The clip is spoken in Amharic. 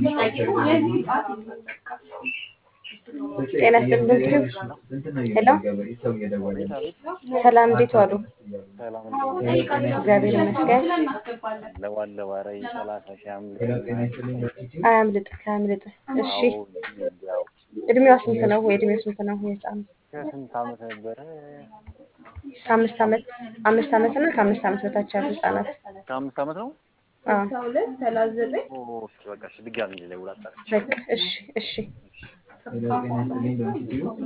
ጤና ይስጥልን ዶክተር ሄሎ አቤት አቤት። ሰላም እንዴት ዋሉ? ሰላም እንዴት ነህ? እግዚአብሔር ይመስገን። አለው አለው። ኧረ ሰላሳ ሺህ አምልጦኛል። አያምልጥህ አያምልጥህ። እሺ አዎ ያው እድሜዋ ስንት ነው? ወይ እድሜው ስንት ነው? የህፃኑ ከስንት ዓመት ነበረ? ከአምስት ዓመት አምስት ዓመት እና ከአምስት ዓመት በታች ያሉ ህጻናት ከአምስት ዓመት ነው። አዎ ኦ እሺ፣ በቃ እሺ፣ ድጋሚ ልደውል አጣርቼ። በቃ እሺ እሺ